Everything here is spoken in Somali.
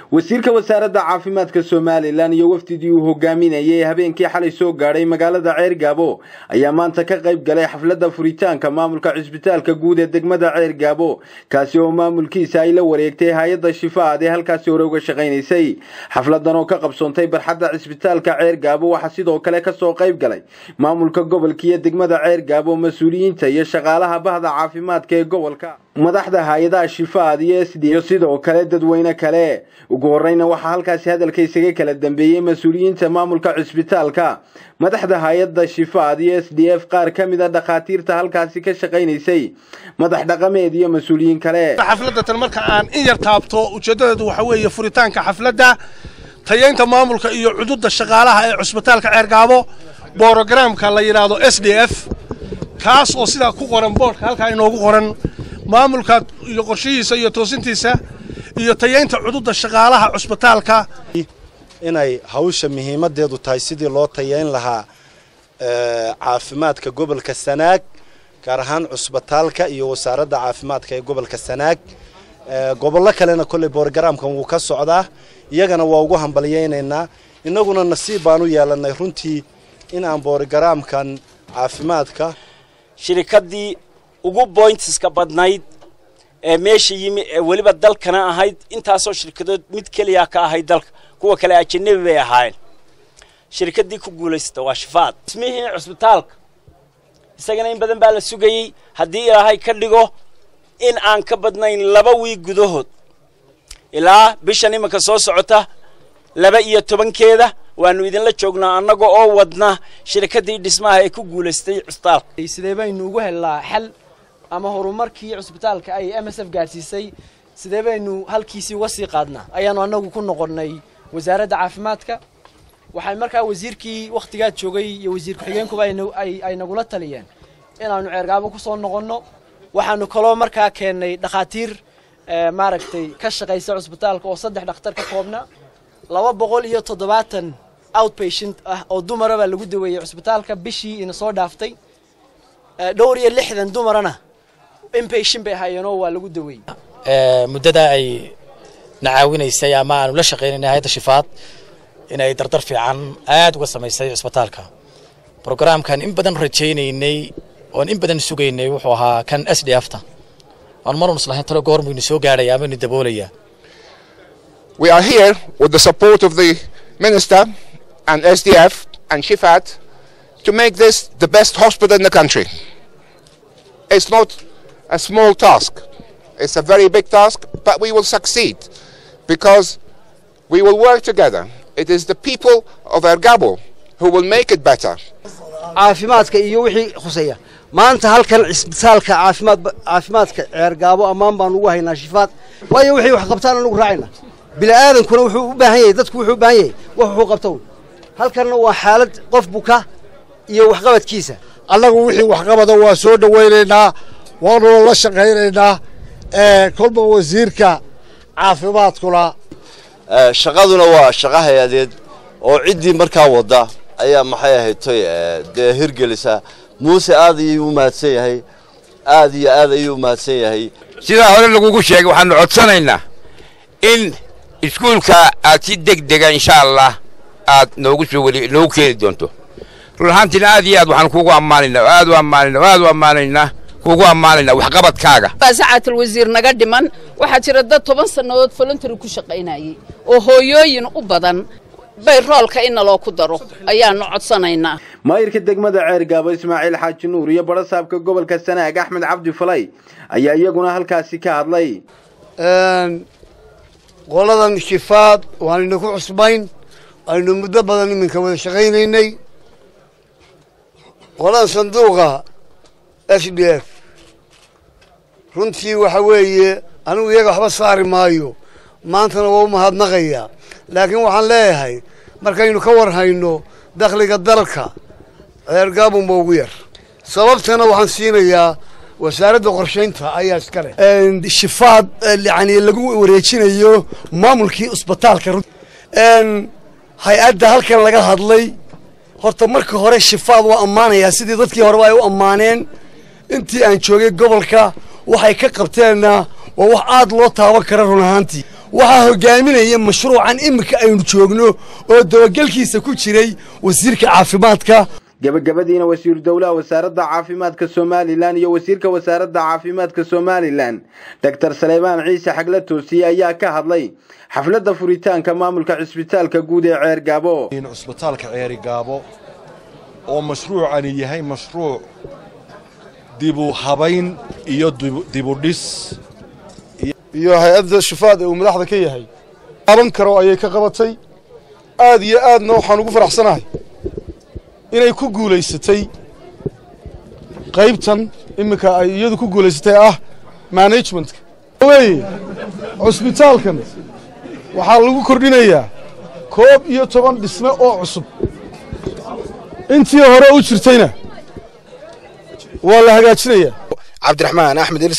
wasiirka wasaaradda caafimaadka somalilan iyo wafdidii uu hogaaminayay habeenkii xalay soo gaadhay magaalada ceergaabo ayaa maanta ka qayb galay xafladda furitaanka maamulka cisbitaalka guud ee degmada ceergaabo kaasi oo maamulkiisa ay la wareegtay hay-adda shifaad ee halkaasi hore uga shaqaynaysay xafladan oo ka qabsoontay barxadda cisbitaalka ceergaabo waxaa sidoo kale kasoo qayb galay maamulka gobolka iyo degmada ceergaabo mas-uuliyiinta iyo shaqaalaha bahda caafimaadka ee gobolka madaxda hay-adaha shifaad iyo sd iyo sidoo kale dadweyne kale ugu horeyna waxaa halkaasi hadalka isaga kala dambeeyey mas-uuliyiinta maamulka cisbitaalka madaxda hay-adda shifaad iyo s d f qaar ka mid a dhakhaatiirta halkaasi ka shaqaynaysay madax dhaqameed iyo mas-uuliyiin kale xafladda tan marka aan in yar taabto ujeeddadeedu waxa weeye furitaanka xafladda tayaynta maamulka iyo cududa shaqaalaha ee cusbitaalka ceergaabo borogramka la yidhaahdo s d f kaas oo sidaa ku qoran boodhka halkaa inoogu qoran maamulka iyo qorshihiisa iyo toosintiisa iyo tayaynta cududa shaqaalaha cusbitaalka inay hawsha muhiimadeedu tahay sidii loo tayayn lahaa caafimaadka gobolka sanaag gaar ahaan cusbitaalka iyo wasaaradda caafimaadka ee gobolka sanaag gobollo kalena kolley borogramkan wuu ka socdaa iyagana waa ugu hambalyaynaynaa innaguna nasiib baan u yeelanay runtii in aan borogramkan caafimaadka shirikaddii ugu boyntiska badnayd ee meesha yimi ee weliba dalkana ahayd intaasoo shirkadood mid keliya ka ahayd dalka kuwa kale ajanabi bay ahaayeen shirikaddii ku guulaysata waa shifaad ismihii cusbitaalka isagana in badan baa la sugayey haddii ilaahay ka dhigo in aan ka badnayn laba wiig gudahood ilaa bishan iminka soo socota laba iyo tobankeeda waanu idinla joognaa annaga oo wadna shirikaddii dhismaha ee ku guulaystay cusbitaalka sidee baynu ugu helnaa xal ama horumarkii cusbitaalka ay m s f gaadhsiisay sidee baynu halkiisii uga sii qaadnaa ayaanu annagu ku noqonnay wasaaradda caafimaadka waxay markaa wasiirkii wakhtigaa joogay iyo wasiir ku-xigeenkuba ay nagula taliyeen inaannu ceergaabo ku soo noqonno waxaanu kaloo markaa keennay dhakhaatiir maaragtay ka shaqaysa cusbitaalka oo saddex dhakhtar ka koobna laba boqol iyo toddobaatan outpatient ah oo dumara baa lagu daweeyey cusbitaalka bishii ina soo dhaaftay dhowr iyo lixdan dumarana inpatient bay ahaayeenoo waa lagu daweeyey muddada ay na caawinaysay ama aanu la shaqaynayna hayadda shifaad inay dardar fiican aad uga samaysay cusbitaalka brogramkan in badan rajaynaynay oon in badan sugaynay wuxuu ahaa kan s d f ta aan marun islahayn talo goormuynu soo gaadhaya ama inu daboolaya We are here with the support of the Minister and SDF and Shifat to make this the best hospital in the country. It's not a small task. It's a very big task, but we will succeed because we will work together. It is the people of Ergabo who will make it better. caafimaadka iyo wixii khuseeya maanta halkan cisbitaalka caafimaad caafimaadka ceergaabo ammaan baan ugu haynaa shifaad waayo wixii wax qabtaan anugu raacayna bini'aadankuna wuxuu u baahan yahay dadku wuxuu u baahan yahay wax wuxuu qabto halkanna waa xaalad qof buka iyo waxqabadkiisa annagu wixii waxqabada waa soo dhowaynaynaa waanuna la shaqaynaynaa kolba wasiirka caafimaadkuna shaqaduna waa shaqo hay-adeed oo ciddii markaa wadda ayaa maxay ahaytoy dee hirgelisa muuse aad ayuu u mahadsan yahay aad iyo aad ayuu u mahadsan yahay sidaa hore lagugu sheegay waxaanu codsanaynaa in iskuulka aad si deg dega insha allah aad noogu soo weli noogu keeni doonto run ahaantiina aad iyo aad waxaan kuugu ammaanaynaa oo aad u ammaanaynaa oo aad u ammaanaynaa kuugu ammaanaynaa waxqabadkaaga sacaatul wasiir naga dhiman waxaa jira dad toban sannadood voluntary ku shaqaynayay oo hooyooyin u badan bay roolka in naloo ku daro ayaanu codsanaynaa maayirka degmada ceergaabo ismaaciil xaaji nuur iyo barasaabka gobolka sanaag axmed cabdi falay ayaa iyaguna halkaasi ka hadlay qoladan shifaad waanayna ku cusbayn aynu muddo badan iminka wada shaqaynaynay qoladan sanduuqa s d f runtii waxa weeye anigu iyaga waxba saari maayo maantana waa u mahadnaqayaa laakiin waxaan leeyahay markaynu ka war hayno dakhliga dalka ceergaabunba ugu yar sababtana waxaan siinayaa wasaaradda qorshaynta ayaa iska leh shifaad yani lagu wareejinayo maamulkii cusbitaalka hay-adda halkan laga hadlay horta marka hore shifaad waa ammaanayaa sidii dadkii horeba ay u ammaaneen intii aan joogay gobolka waxay ka qabteenna waa wax aad loo taaban kara run ahaantii waxaa hogaaminaya mashruucan iminka aynu joogno oo dabagelkiisa ku jiray wasiirka caafimaadka gabagabadiina wasiiru dowlaha wasaaradda caafimaadka somalilan iyo wasiirka wasaaradda caafimaadka somalilan doctor saleymaan ciise xagle toosiye ayaa ka hadlay xafladda furitaanka maamulka cisbitaalka guud ee ceer gaabo cusbitaalka ceeri gaabo oo mashruucani yahay mashruuc dibu habayn iyo dibudhis iyo hay-adda shifaad ee uu madaxda ka yahay qaban karo ayay ka qabatay aad iyo aadna waxaan ugu faraxsanahay inay ku guulaysatay qaybtan iminka ay iyadu ku guulaysatay ah managementka weye cusbitaalkan waxaa lagu kordhinayaa koob iyo toban dhisme oo cusub intii hore u jirtayna waa la hagaajinayaa cabdiraxmaan axmed